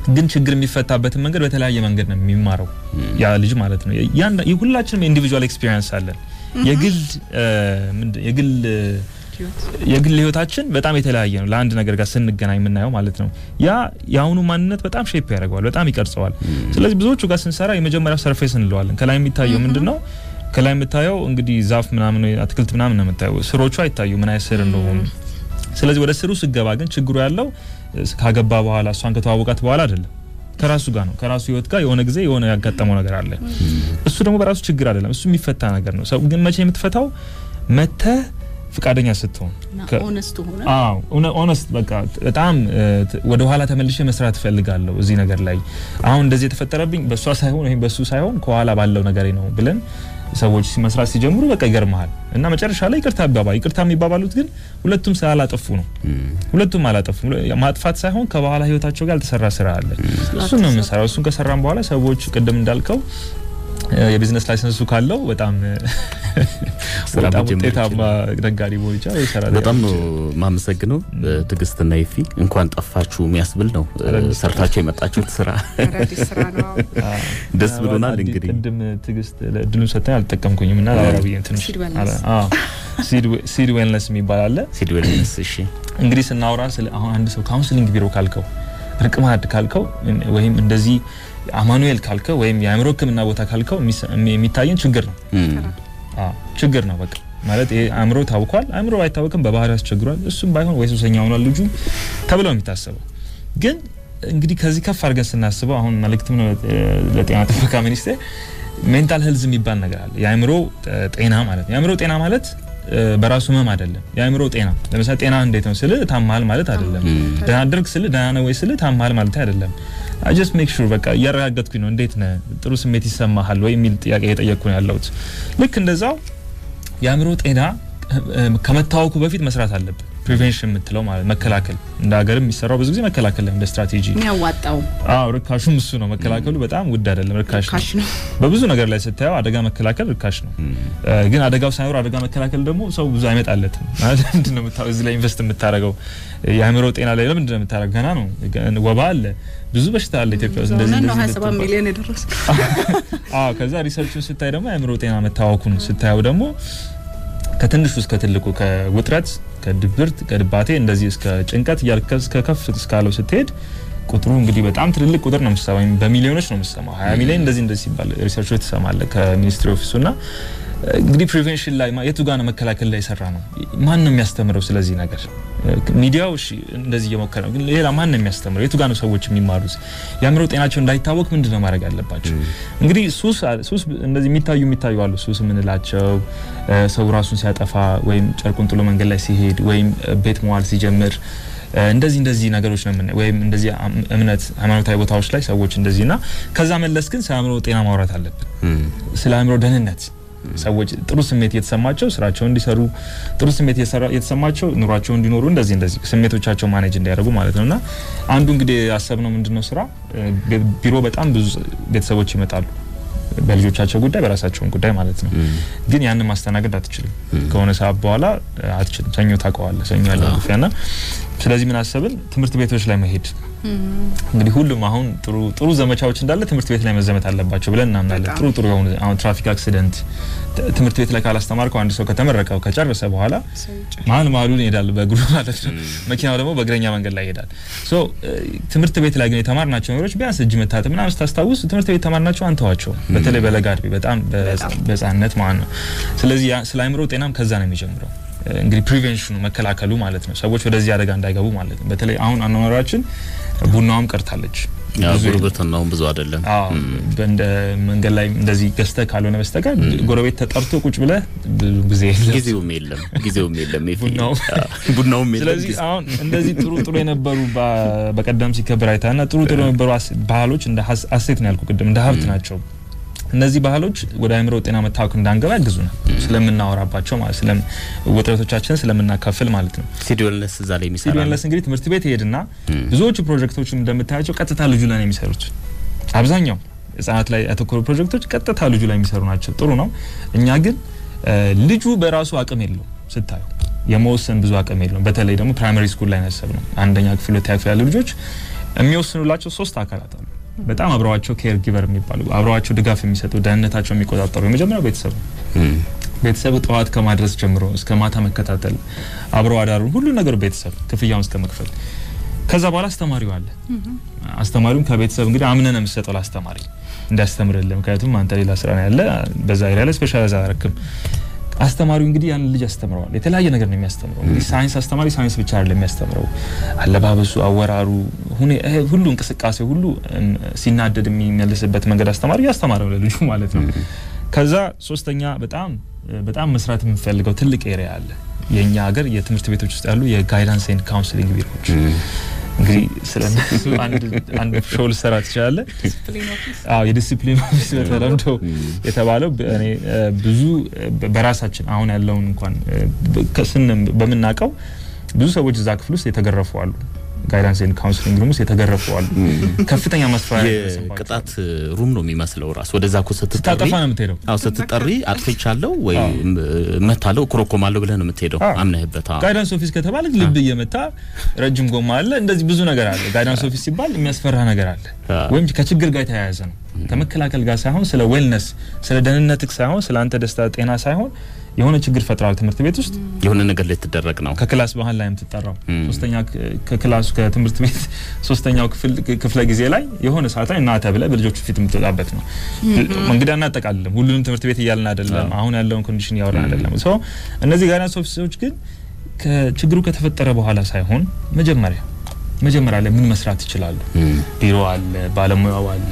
ግን ችግር የሚፈታበትን መንገድ በተለያየ መንገድ ነው የሚማረው ያ ልጅ ማለት ነው። ያን የሁላችንም ኢንዲቪጁዋል ኤክስፒሪየንስ አለን። የግል ምንድን የግል የግል ህይወታችን በጣም የተለያየ ነው። ለአንድ ነገር ጋር ስንገናኝ የምናየው ማለት ነው። ያ የአሁኑ ማንነት በጣም ሼፕ ያደርገዋል፣ በጣም ይቀርጸዋል። ስለዚህ ብዙዎቹ ጋር ስንሰራ የመጀመሪያው ሰርፌስ እንለዋለን። ከላይ የሚታየው ምንድን ነው? ከላይ የምታየው እንግዲህ ዛፍ ምናምን አትክልት ምናምን ነው የምታየው። ስሮቹ አይታዩ ምን አይነት ስር እንደሆኑ። ስለዚህ ወደ ስሩ ስገባ ግን ችግሩ ያለው ካገባ በኋላ እሷን ከተዋወቃት በኋላ አይደለም ከራሱ ጋር ነው። ከራሱ ህይወት ጋር የሆነ ጊዜ የሆነ ያጋጠመው ነገር አለ። እሱ ደግሞ በራሱ ችግር አይደለም፣ እሱ የሚፈታ ነገር ነው። ሰው ግን መቼ የምትፈታው መተህ ፍቃደኛ ስትሆን ኦነስት ሆነ አዎ ኦነስት በቃ በጣም ወደ ኋላ ተመልሼ መስራት እፈልጋለሁ እዚህ ነገር ላይ አሁን እንደዚህ የተፈጠረብኝ በእሷ ሳይሆን ወይም በሱ ሳይሆን ከኋላ ባለው ነገር ነው ብለን ሰዎች መስራት ሲጀምሩ በቃ ይገርመሃል። እና መጨረሻ ላይ ይቅርታ ይባባ ይቅርታ የሚባባሉት ግን ሁለቱም ስላላጠፉ ነው። ሁለቱም አላጠፉ ማጥፋት ሳይሆን ከበኋላ ህይወታቸው ጋር ያልተሰራ ስራ አለ። እሱን ነው የምንሰራው። እሱን ከሰራን በኋላ ሰዎች ቅድም እንዳልከው የቢዝነስ ላይሰንሱ ካለው በጣም በጣም ውጤታማ ነጋዴ መሆን ይቻላል። ይሰራል። በጣም ነው የማመሰግነው ትዕግስትና ይፊ እንኳን ጠፋችሁ የሚያስብል ነው ሰርታችሁ የመጣችሁት ስራ ደስ ብሎናል። እንግዲህ ቅድም ትዕግስት እድሉን ሰጥተኝ አልጠቀምኩኝም እና ላወራ ብዬ ትንሽ ሲድ ዌልነስ የሚባል አለ። ሲድ ዌልነስ እሺ። እንግዲህ ስናወራ ስለ አሁን አንድ ሰው ካውንስሊንግ ቢሮ ካልከው እርቅ ማዕድ ካልከው ወይም እንደዚህ አማኑኤል ካልከው ወይም የአእምሮ ሕክምና ቦታ ካልከው የሚታየን ችግር ነው። ችግር ነው በቃ ማለት ይሄ አእምሮ ታውቋል። አእምሮ ባይታወቅም በባህሪ ያስቸግሯል። እሱም ባይሆን ወይ ሱሰኛ ሆኗል ልጁ ተብለው የሚታሰበው ግን እንግዲህ ከዚህ ከፍ አድርገን ስናስበው አሁን መልእክትም ነው ለጤና ጥበቃ ሚኒስቴር ሜንታል ሄልዝ የሚባል ነገር አለ። የአእምሮ ጤና ማለት ነው። የአእምሮ ጤና ማለት በራሱ ህመም አይደለም። የአእምሮ ጤና ለምሳሌ ጤና እንዴት ነው ስል ታማል ማለት አይደለም። ደህና አደርግ ስል ደህና ነው ወይ ስል ታማል ማለት አይደለም። ጀስት ሜክ ሹር በቃ እያረጋገጥኩኝ ነው። እንዴት ነህ? ጥሩ ስሜት ይሰማሃል ወይ የሚል ጥያቄ እየጠየቅኩ ነው ያለሁት። ልክ እንደዛው የአእምሮ ጤና ከመታወኩ በፊት መስራት አለብን። ፕሪቬንሽን የምትለው ማለት መከላከል፣ እንደ ሀገር የሚሰራው ብዙ ጊዜ መከላከል ላይ እንደ ስትራቴጂ የሚያዋጣው አዎ፣ ርካሹም እሱ ነው። መከላከሉ በጣም ውድ አይደለም፣ ርካሽ ነው። በብዙ ነገር ላይ ስታየው አደጋ መከላከል ርካሽ ነው። ግን አደጋው ሳይኖር አደጋ መከላከል ደግሞ ሰው ብዙ አይመጣለትም። ማለት ምንድን ነው እዚህ ላይ ኢንቨስት የምታደርገው የአእምሮ ጤና ላይ ለምንድን ነው የምታደርገው? ገና ነው። ወባ አለ፣ ብዙ በሽታ አለ ኢትዮጵያ ውስጥ እንደዚህ ነው 27 ሚሊዮን የደረሰ አዎ። ከዛ ሪሰርቹን ስታይ ደግሞ የአእምሮ ጤና መታወኩን ስታየው ደግሞ ከትንሹ እስከ ትልቁ ከውጥረት፣ ከድብርት፣ ከድባቴ እንደዚህ እስከ ጭንቀት እያልከ እስከ ከፍ እስካለው ስትሄድ ቁጥሩ እንግዲህ በጣም ትልልቅ ቁጥር ነው የምትሰማው። በሚሊዮኖች ነው የምትሰማው። 20 ሚሊዮን እንደዚህ እንደዚህ ሲባል ሪሰርቾች ትሰማለህ ከሚኒስትሪ ኦፊሱ እና እንግዲህ ፕሪቬንሽን ላይ የቱ ጋር ነው መከላከል ላይ የሰራ ነው? ማን ነው የሚያስተምረው ስለዚህ ነገር? ሚዲያው እሺ እንደዚህ እየሞከረ ነው፣ ግን ሌላ ማን ነው የሚያስተምረው? የቱ ጋር ነው ሰዎች የሚማሩት? የአእምሮ ጤናቸው እንዳይታወቅ ምንድን ነው ማድረግ ያለባቸው? እንግዲህ ሱስ ሱስ እንደዚህ የሚታዩ የሚታዩ አሉ። ሱስ የምንላቸው ሰው ራሱን ሲያጠፋ ወይም ጨርቁን ጥሎ መንገድ ላይ ሲሄድ ወይም ቤት መዋል ሲጀምር እንደዚህ እንደዚህ ነገሮች ነው የምናየው። ወይም እንደዚህ እምነት ሃይማኖታዊ ቦታዎች ላይ ሰዎች እንደዚህ እና ከዛ መለስ ግን ስለ አእምሮ ጤና ማውራት አለብን። ስለ አእምሮ ደህንነት ሰዎች ጥሩ ስሜት እየተሰማቸው ስራቸውን እንዲሰሩ ጥሩ ስሜት እየተሰማቸው ኑሯቸውን እንዲኖሩ እንደዚህ እንደዚህ ስሜቶቻቸው ማኔጅ እንዲያደርጉ ማለት ነው። እና አንዱ እንግዲህ ያሰብነው ምንድነው ስራ ቢሮ በጣም ብዙ ቤተሰቦች ይመጣሉ በልጆቻቸው ጉዳይ በራሳቸውን ጉዳይ ማለት ነው። ግን ያንን ማስተናገድ አትችልም። ከሆነ ሰዓት በኋላ አትችልም። ሰኞ ታውቀዋለህ፣ ሰኞ ያለ ግፊያ ና ስለዚህ ምን አሰብን? ትምህርት ቤቶች ላይ መሄድ እንግዲህ ሁሉም አሁን ጥሩ ጥሩ ዘመቻዎች እንዳለ ትምህርት ቤት ላይ መዘመት አለባቸው ብለን እናምናለን። ጥሩ ጥሩ የሆኑ አሁን ትራፊክ አክሲደንት ትምህርት ቤት ላይ ካላስተማርከው አንድ ሰው ከተመረቀው ከጨረሰ በኋላ መሀል መሀሉን ይሄዳል በእግሩ ማለት ነው። መኪናው ደግሞ በእግረኛ መንገድ ላይ ይሄዳል። ሶ ትምህርት ቤት ላይ ግን የተማርናቸው ነገሮች ቢያንስ እጅ መታጠብ ምናምን ስታስታውስ ትምህርት ቤት የተማርናቸው አንተዋቸው። በተለይ በለጋ ዕድሜ በጣም በህጻንነት ማለት ነው። ስለዚህ ስለ አእምሮ ጤናም ከዛ ነው የሚጀምረው። እንግዲህ ፕሪቬንሽኑ መከላከሉ ማለት ነው። ሰዎች ወደዚህ አደጋ እንዳይገቡ ማለት ነው። በተለይ አሁን አኗኗራችን ቡናዋም ቀርታለች። ጉርብትናውም ብዙ አይደለም። እንደ መንገድ ላይ እንደዚህ ገዝተህ ካልሆነ በስተቀር ጎረቤት ተጠርቶ ቁጭ ብለህ ብዙ ጊዜ የለም፣ ጊዜውም የለም፣ ጊዜውም የለም፣ ቡናውም የለም። ስለዚህ አሁን እንደዚህ ጥሩ ጥሩ የነበሩ በቀደም ሲከበር አይታና ጥሩ ጥሩ የነበሩ ባህሎች እንደ ሀሴት ነው ያልኩ ቅድም እንደ ሀብት ናቸው። እነዚህ ባህሎች ወደ አእምሮ ጤና መታወክ እንዳንገባ ያግዙናል። ስለምናወራባቸው ማለት ስለም ውጥረቶቻችንን ስለምናካፍል ማለት ነው። ሲድ ዌልነስ እዛ ላይ የሚሰራ ሲድ ዌልነስ እንግዲህ ትምህርት ቤት ይሄድና ብዙዎቹ ፕሮጀክቶች እንደምታያቸው ቀጥታ ልጁ ላይ ነው የሚሰሩት። አብዛኛው ህጻናት ላይ ያተኮሩ ፕሮጀክቶች ቀጥታ ልጁ ላይ የሚሰሩ ናቸው። ጥሩ ነው። እኛ ግን ልጁ በራሱ አቅም የለውም ስታየው የመወሰን ብዙ አቅም የለውም። በተለይ ደግሞ ፕራይመሪ ስኩል ላይ ያሰብ ነው አንደኛ ክፍል ሁለተኛ ክፍል ያሉ ልጆች የሚወስኑላቸው ሶስት አካላት አሉ። በጣም አብረዋቸው ኬር ጊቨር የሚባሉ አብረዋቸው ድጋፍ የሚሰጡ ደህንነታቸው የሚቆጣጠሩ የመጀመሪያው ቤተሰብ ነው። እም፣ ቤተሰብ ጠዋት ከማድረስ ጀምሮ እስከ ማታ መከታተል፣ አብረው አዳሩን ሁሉ ነገሩ ቤተሰብ ክፍያውን እስከ መክፈል። ከዛ በኋላ አስተማሪው አለ። አስተማሪውም ከቤተሰብ እንግዲህ አምነን የምትሰጠው ለአስተማሪ እንዲያስተምርልህ፣ ምክንያቱም አንተ ሌላ ስራ ነው ያለ በዛ ኤሪያ ላይ ስፔሻላይዝ አያረክም። አስተማሪው እንግዲህ ያንን ልጅ ያስተምረዋል። የተለያየ ነገር ነው የሚያስተምረው። እንግዲህ ሳይንስ አስተማሪ ሳይንስ ብቻ አይደለም የሚያስተምረው፣ አለባበሱ፣ አወራሩ፣ ሁኔ- ይሄ ሁሉ እንቅስቃሴ ሁሉ እም፣ ሲናደድ የሚመልስበት መንገድ አስተማሪ እያስተማረው ለልጁ ማለት ነው። ከዛ ሶስተኛ በጣም በጣም መስራት የምንፈልገው ትልቅ ኤሪያ አለ። የእኛ ሀገር የትምህርት ቤቶች ውስጥ ያሉ የጋይዳንስ ኤንድ ካውንስሊንግ ቢሮዎች እም፣ እንግዲህ ስለ እነሱ አንድ አንድ ሾው ልሰራ ትችላለህ። አዎ የዲሲፕሊን ኦፊስ በተለምዶ የተባለው በ- እኔ እ፣ ብዙ እ፣ በራሳችን አሁን ያለውን እንኳን እ፣ በ- ከስን በምናውቀው ብዙ ሰዎች እዛ ክፍል ውስጥ የተገረፉ አሉ። ጋይዳንስ ኤንድ ካውንስሊንግ ሩም ውስጥ የተገረፉ አሉ። ከፍተኛ ማስፈራሪያ የደረሰባቸው የቅጣት ሩም ነው የሚመስለው ራሱ ወደዛ እኮ ስትጠሪ ስታጠፋ ነው የምትሄደው። አዎ ስትጠሪ አጥፍቻለሁ ወይ አዎ። መታለሁ እኮረኮማለሁ ብለህ ነው የምትሄደው አዎ። አምነህበት አዎ። ጋይዳንስ ኦፊስ ከተባለ ልብ እየመታ ረጅም ጎማ አለ። እንደዚህ ብዙ ነገር አለ። ጋይዳንስ ኦፊስ ሲባል የሚያስፈራ ነገር አለ፣ አዎ። ወይም ከችግር ጋር የተያያዘ ነው። ከመከላከል ጋር ሳይሆን ስለ ዌልነስ ስለ ደህንነትህ ሳይሆን ስለ አንተ ደስታ ጤና ሳይሆን የሆነ ችግር ፈጥራል ትምህርት ቤት ውስጥ የሆነ ነገር ላይ ትደረግ ነው ከክላስ መሀል ላይ የምትጠራው ም። ሶስተኛ ክ- ከክላሱ ከትምህርት ቤት ሶስተኛው ክፍል ክፍለ ጊዜ ላይ የሆነ ሰዓት ላይ እናተ ብለህ በልጆቹ ፊት የምትወጣበት ነው። እንግዲህ አናጠቃልልም፣ ሁሉንም ትምህርት ቤት እያልን አይደለም፣ አሁን ያለውን ኮንዲሽን እያወራን አይደለም። ሶ እነዚህ ጋይዳንስ ኦፊሰሮች ግን ከችግሩ ከተፈጠረ በኋላ ሳይሆን መጀመሪያ መጀመሪያ ላይ ምን መስራት ይችላሉ? እም፣ ቢሮ አለ፣ ባለሙያው አለ፣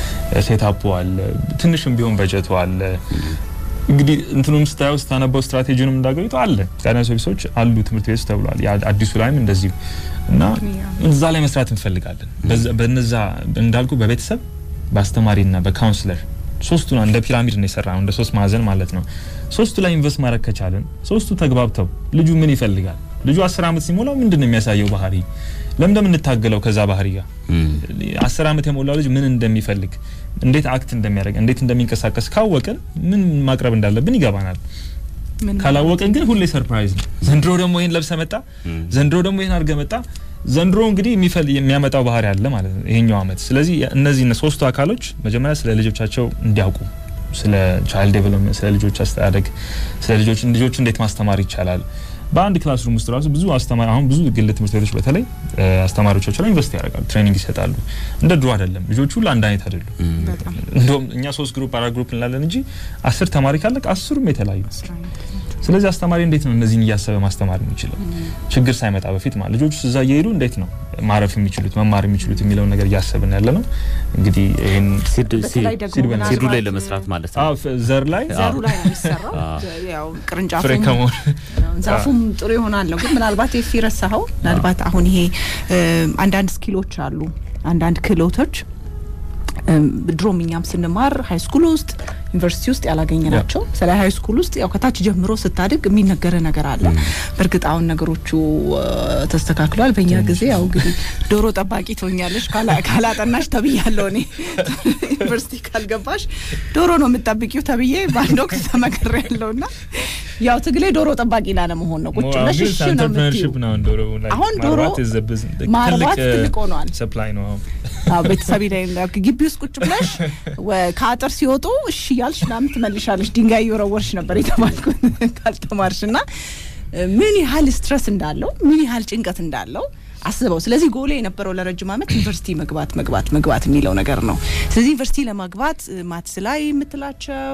ሴታፑ አለ፣ ትንሽም ቢሆን በጀቱ አለ። እንግዲህ እንትኑም ስታየው ስታነበው ስትራቴጂውንም እንዳገኙት አለ ጋይዳንስ ኦፊሶች አሉ ትምህርት ቤት ውስጥ ተብሏል። ያ አዲሱ ላይም እንደዚሁ እና እዛ ላይ መስራት እንፈልጋለን። በዛ- በነዛ እንዳልኩ በቤተሰብ በአስተማሪና በካውንስለር ሶስቱን እንደ ፒራሚድ ነው የሰራ ነው እንደ ሶስት ማዕዘን ማለት ነው። ሶስቱ ላይ ኢንቨስት ማድረግ ከቻለን ሶስቱ ተግባብተው ልጁ ምን ይፈልጋል ልጁ አስር ዓመት ሲሞላው ምንድን ነው የሚያሳየው ባህሪ ለምን እንደምንታገለው ከዛ ባህሪ ጋር እም፣ አስር ዓመት የሞላው ልጅ ምን እንደሚፈልግ እንዴት አክት እንደሚያደርግ እንዴት እንደሚንቀሳቀስ ካወቅን ምን ማቅረብ እንዳለብን ይገባናል። ምን ካላወቅን ግን ሁሌ ሰርፕራይዝ ነው። ዘንድሮ ደግሞ ይህን ለብሰ መጣ፣ እም፣ ዘንድሮ ደግሞ ይህን አድርገ መጣ። ዘንድሮ እንግዲህ የሚፈል የሚያመጣው ባህሪ አለ ማለት ነው ይሄኛው አመት። ስለዚህ እነዚህ ሶስቱ አካሎች መጀመሪያ ስለ ልጆቻቸው እንዲያውቁ ስለ ቻይልድ ዴቨሎፕመንት፣ ስለ ልጆች አስተዳደግ፣ ስለ ልጆች ልጆች እንዴት ማስተማር ይቻላል። በአንድ ክላስ ሩም ውስጥ ራሱ ብዙ አስተማሪ አሁን ብዙ ግል ትምህርት ቤቶች በተለይ እ፣ አስተማሪዎቻቸው ላይ ኢንቨስት ያደርጋሉ፣ ትሬኒንግ ይሰጣሉ። እንደ ድሮ አይደለም። ልጆቹ ሁሉ አንድ አይነት አይደሉም። እም፣ በጣም እንደውም እኛ ሶስት ግሩፕ አራት ግሩፕ እንላለን እንጂ አስር ተማሪ ካለ አስሩም የተለያዩ ስራ አይነት ስለዚህ አስተማሪ እንዴት ነው እነዚህን እያሰበ ማስተማር የሚችለው ችግር ሳይመጣ በፊት ማለት ልጆቹ እዛ እየሄዱ እንዴት ነው ማረፍ የሚችሉት መማር የሚችሉት የሚለውን ነገር እያሰብን ያለ ነው። እንግዲህ ይህን ሲድ በተለይ ሲድ- ደግሞ ሲድ በና- ሲዱ ላይ ምናልባት ለመስራት ማለት ነው አዎ፣ ፍ- ዘር ላይ ዘሩ ላይ ነው የሚሰራው። አዎ። ያው ፍሬ ቅርንጫፉም ከመሆን ዛፉም ጥሩ ይሆናል ነው። ግን ምናልባት የፊ ረሳኸው ምናልባት አሁን ይሄ እ፣ አንዳንድ ስኪሎች አሉ፣ አንዳንድ ክህሎቶች እም፣ ድሮም እኛም ስንማር ሀይ ስኩል ውስጥ ዩኒቨርሲቲ ውስጥ ያላገኘ ናቸው። ስለ ሀይ ስኩል ውስጥ ያው ከታች ጀምሮ ስታድግ የሚነገረ ነገር አለ። በእርግጥ አሁን ነገሮቹ እ፣ ተስተካክሏል። በእኛ ጊዜ ያው እንግዲህ ዶሮ ጠባቂ ትሆኛለሽ ካላ- ካላጠናሽ ተብያለሁ እኔ ዩኒቨርሲቲ ካልገባሽ ዶሮ ነው የምጠብቂው ተብዬ በአንድ ወቅት ተመክሬ ያለው ና ያው ትግሌ ዶሮ ጠባቂ ላለመሆን ነው። ቁጭ ብለሽ እሺ ነው የምትይው። ኢንተርፕረነርሺፕ ነው አሁን ዶሮ ላይ አሁን ዶሮ ማርባት is the business- ማርባት ትልቅ ትልቅ ሆኗል። ሰፕላይ ነው አሁን። አዎ ቤተሰብ ላይ ግቢ ውስጥ ቁጭ ብለሽ ወ- ከአጥር ሲወጡ እሺ ያልሽ ምናምን ትመልሻለሽ። ድንጋይ እየወረወርሽ ነበር የተባልኩት ካልተማርሽ እና ምን ያህል ስትረስ እንዳለው ምን ያህል ጭንቀት እንዳለው አስበው። ስለዚህ ጎሌ የነበረው ለረጅም ዓመት ዩኒቨርሲቲ መግባት መግባት መግባት የሚለው ነገር ነው። ስለዚህ ዩኒቨርሲቲ ለማግባት ማትስ ላይ የምትላቸው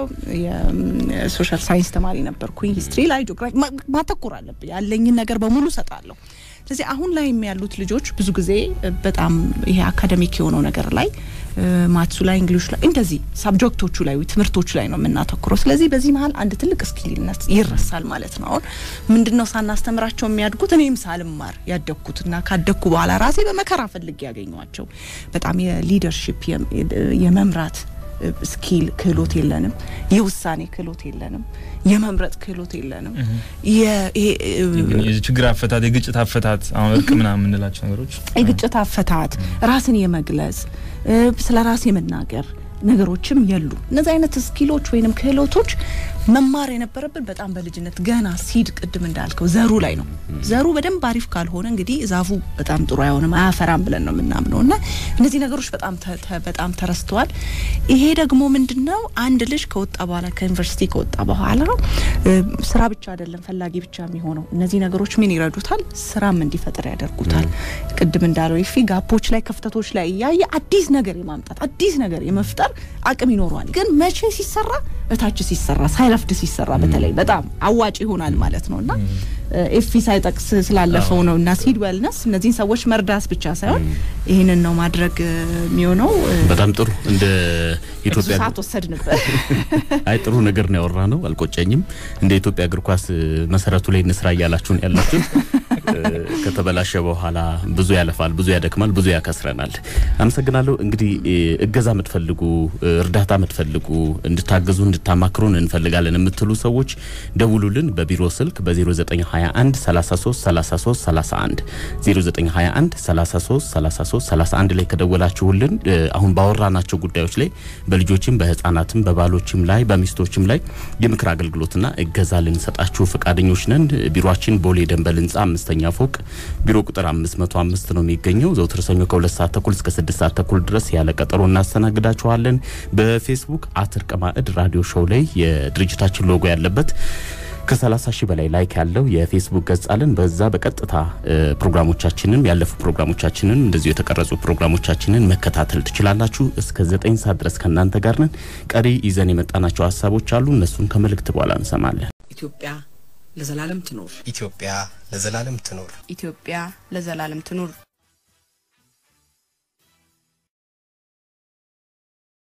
የሶሻል ሳይንስ ተማሪ ነበርኩኝ። ሂስትሪ ላይ ጂኦግራፊ ማ- ማተኮር አለብኝ። ያለኝን ነገር በሙሉ ሰጣለሁ። ስለዚህ አሁን ላይ ያሉት ልጆች ብዙ ጊዜ እ፣ በጣም ይሄ አካደሚክ የሆነው ነገር ላይ እ፣ ማትሱ ላይ እንግሊሽ ላይ እንደዚህ ሳብጀክቶቹ ላይ ትምህርቶቹ ላይ ነው የምናተኩረው። ስለዚህ በዚህ መሀል አንድ ትልቅ ስኪልነት ይረሳል ማለት ነው። አሁን ምንድነው ሳናስተምራቸው የሚያድጉት እኔም ሳልማር ያደግኩትና ካደግኩ በኋላ ራሴ በመከራ ፈልጌ ያገኘኋቸው በጣም የሊደርሺፕ የመምራት እ፣ ስኪል ክህሎት የለንም። የውሳኔ ክህሎት የለንም። የመምረጥ ክህሎት የለንም። የ- ይሄ እ፣ የችግር አፈታት፣ የግጭት አፈታት፣ አሁን እርቅ ምናምን የምንላቸው ነገሮች የግጭት አፈታት፣ ራስን የመግለጽ እ፣ ስለ ራስ የመናገር ነገሮችም የሉ። እነዚህ አይነት ስኪሎች ወይንም ክህሎቶች መማር የነበረብን በጣም በልጅነት ገና ሲድ ቅድም እንዳልከው ዘሩ ላይ ነው። ዘሩ በደንብ አሪፍ ካልሆነ እንግዲህ ዛፉ በጣም ጥሩ አይሆንም፣ አያፈራም ብለን ነው የምናምነው እና እነዚህ ነገሮች በጣም ተ- ተ- በጣም ተረስተዋል። ይሄ ደግሞ ምንድን ነው አንድ ልጅ ከወጣ በኋላ ከዩኒቨርሲቲ ከወጣ በኋላ እ፣ ስራ ብቻ አይደለም ፈላጊ ብቻ የሚሆነው። እነዚህ ነገሮች ምን ይረዱታል? ስራም እንዲፈጥር ያደርጉታል። ቅድም እንዳለው ይፊ ጋፖች ላይ ክፍተቶች ላይ እያየ አዲስ ነገር የማምጣት አዲስ ነገር የመፍጠር አቅም ይኖረዋል። ግን መቼ ሲሰራ እታች ሲሰራ ሳይረፍድ ሲሰራ በተለይ በጣም አዋጭ ይሆናል ማለት ነው እና ኤፊ ሳይጠቅስ ስላለፈው ነው እና ሲድ ዌልነስ እነዚህን ሰዎች መርዳት ብቻ ሳይሆን ይህንን ነው ማድረግ እ፣ የሚሆነው እ፣ በጣም ጥሩ እንደ ብዙ ኢትዮጵያ ሰዓት ወሰድንበት። አይ ጥሩ ነገር ነው ያወራ ነው አልቆጨኝም። እንደ ኢትዮጵያ እግር ኳስ እ፣ መሰረቱ ላይ እንስራ እያላችሁን ያላችሁት እ፣ ከተበላሸ በኋላ ብዙ ያለፋል፣ ብዙ ያደክማል፣ ብዙ ያከስረናል። አመሰግናለሁ። እንግዲህ እ፣ እገዛ የምትፈልጉ እ፣ እርዳታ የምትፈልጉ እንድታገዙ እንድታማክሩን እንፈልጋለን የምትሉ ሰዎች ደውሉልን በቢሮ ስልክ በ0921 33 33 31 0921 33 33 31 ላይ ከደወላችሁልን እ፣ አሁን ባወራናቸው ጉዳዮች ላይ በልጆችም በህፃናትም በባሎችም ላይ በሚስቶችም ላይ የምክር አገልግሎትና እገዛ ልንሰጣችሁ ፈቃደኞች ነን። ቢሮአችን ቦሌ ደንበል ህንፃ አምስተኛ ፎቅ ቢሮ ቁጥር 505 ነው የሚገኘው። ዘውትር ሰኞ ከሁለት ሰዓት ተኩል እስከ ስድስት ሰዓት ተኩል ድረስ ያለ ቀጠሮ እናስተናግዳችኋለን። በፌስቡክ አት እርቅ ማዕድ ራዲዮ ሾው ላይ የድርጅታችን ሎጎ ያለበት ከ30 ሺህ በላይ ላይክ ያለው የፌስቡክ ገጽ አለን። በዛ በቀጥታ እ፣ ፕሮግራሞቻችንን ያለፉ ፕሮግራሞቻችንን እንደዚሁ የተቀረጹ ፕሮግራሞቻችንን መከታተል ትችላላችሁ። እስከ 9 ሰዓት ድረስ ከእናንተ ጋር ነን። ቀሪ ይዘን የመጣናቸው ሀሳቦች አሉ። እነሱን ከመልእክት በኋላ እንሰማለን። ኢትዮጵያ ለዘላለም ትኖር። ኢትዮጵያ ለዘላለም ትኖር። ኢትዮጵያ ለዘላለም ትኑር።